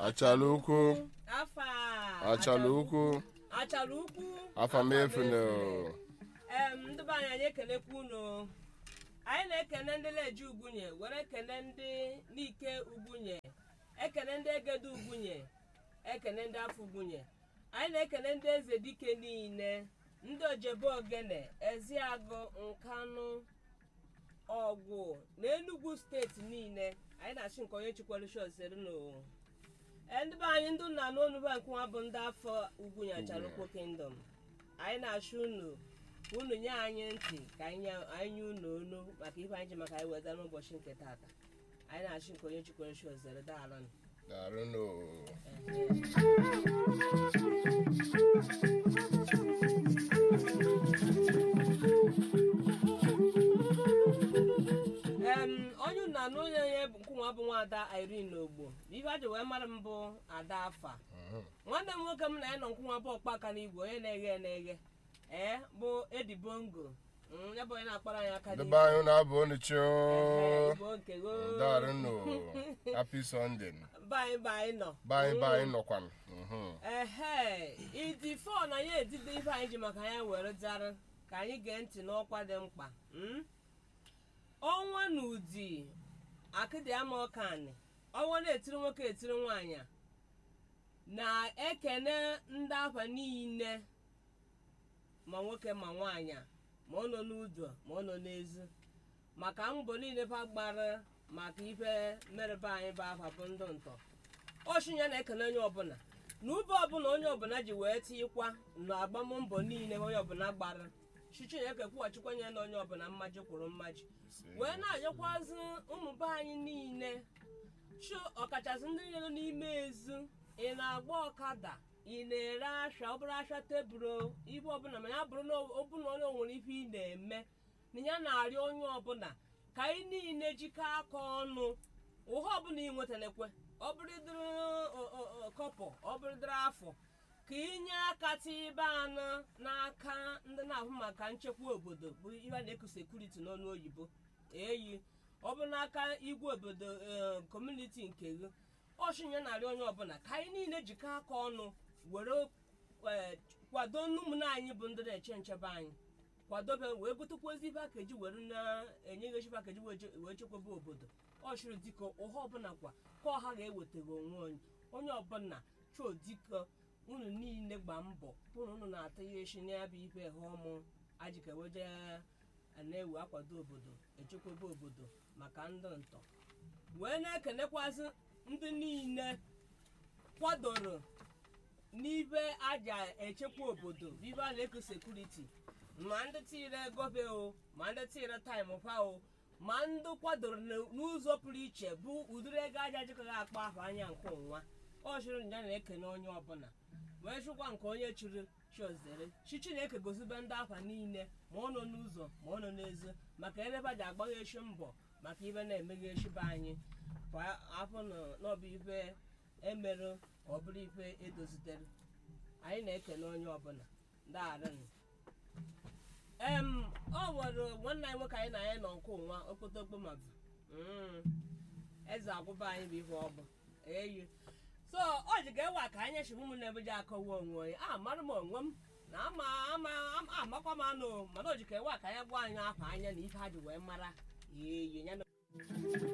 achala ukwu afa achala ukwu achala ukwu afa m efuna em ndị be anyị anyị ekelekwa unu anyị na-ekene ndị leji ugunye were ekene ndị n'ike ugunye ekene ndị egede ugunye ekene ndị afọ ugunye anyị na-ekene ndị eze dike niile ndị ojebe ogene eziagụ nkanụ ọgwụ na enugwu steeti niile anyị na-achị nke onye chikwara shozere n'owo ndị be anyị ndị nna n'onuba nke nwa bụ ndị afọ ugunye acharukwu kingdom anyị na-achụ unu ka unu nye anyị ntị ka anyị nye- anyị nye unu onu maka ife anyị ji maka anyị weta n'ụbọchị nke tata anyị na-achụ nke onye chikwara shozere daalụ darụnụ em onye unu na onye onye bụ nkwụnwa bụ nwaada irene ogbo ife a ji wee mara m bụ ada afa nwanne m nwoke m na ya nọ nkwụnwa bụ ọkpaka n'igwe onye na-eghe na-eghe ee bụ edi bongo Mm, ya bụ onye na-akpara anyị aka debe anyị na-abụ onichi Ehe, Igbo nke go. darụnụ happy sunday Bye bye nọ bye bye nọkwanụ Mhm. ehe ịdị fon anyị edide ife anyị ji maka ya were dara ka anyị gee ntị n'ọkwa dị mkpa mm? ọnwa na ụdị akịdị ama ọkanị ọnwa na-etiri nwoke etiri nwaanyị a, na-ekene ndị afa niile ma nwoke ma nwaanyị a, ma ọ nọ n'udo ma ọ nọ n'ezi maka mbọ niile fa gbara maka ife merebe anyị bụ afa bụ ndụ ntọ ọchịnya na-ekele onye ọbụla na ube ọbụla onye ọbụla ji wee tikwa na agbammbọ niile onye ọbụla gbara chichineke kwughachikwa nye na onye ọbụla mmaji kwuru mmaji wee na-anyekwazi ụmụ be anyị niile chụ ọkachasị ndị niile nọ n'ime ezu ị na-agba ọkada ị na-ere ahịa ọ bụrụ ahịa tebụl ibe ọbụla ma ya bụrụ na ọbụla onye nwere ife ị na-eme na ya na-arịọ onye ọbụla ka anyị niile jikọọ aka ọnụ ụha ọbụla ị nwetalekwe ọ bụrụdịrị kọpọ ọ bụrụdịrị afọ ka inye aka tibe anụ n'aka ndị na-ahụ maka nchekwa obodo bụ ihe a na-eku sekuriti n'ọnụ oyibo eyi ọ bụ n'aka igwe obodo ee, kọmuniti nke gị ọchịnye narị onye ọbụla ka anyị niile jikọ aka ọnụ were ee, kwado ụmụnne anyị bụ ndị na-eche nchebe anyị kwadobe wee gotekwazi ife aka eji were na-enyeghị ife aka eji wee che- wee chekwaba obodo ọchịrị dịka ụha ọbụla kwa ka ọha ga-ewetaghị onwe onye onye ọbụla chọọ dịka unu niile gba mbọ hụ na unu na-ata ya echi n'ebe ife ha ọmụ ajikeweje na-ewe akwado obodo echekwaba obodo maka ndị ntọ wee na-ekenekwazị ndị niile kwadoro n'ibe aja echekwa obodo ibe a na-eko sekuriti ma ndị tire gobe o ma ndị tire taịm pa o ma ndị kwadoro n- n'ụzọ pụrụ iche bụ ụdịrị ego aja jikọghị akpa ahụ anya nke ụnwa ọ chụrụ nja na-ekene onye ọbụla wee chụkwa nke onye chụrụ chiozere chi chineke gozibe ndị afa niile ma ọ nọ n'ụzọ ma ọ nọ n'ezi maka eleba ji agbagha echi mbọ maka ibe na-emeghe echi be anyị kwa afọ nọ- n'ọbụ ife emerụ ọ bụrụ ife edozitere anyị na-ekele onye ọbụla daarịnụ em ọ nwere nwanne anyị nwoke anyị na anyị nọ nke ụnwa okpotokpo ma bụ Mm. eze agwụba anyị bụ ihe ọ bụ eyi so ọ ji ga-ewe ka anyị chịrị ụmụnne ebe ji akọwa onwe onye a mara m onwe m na ama ama ama- amakwa m anụ mana o ji ka ewe ka anyị gwa anyị afọ anya na ife ha ji wee mara eyi ya na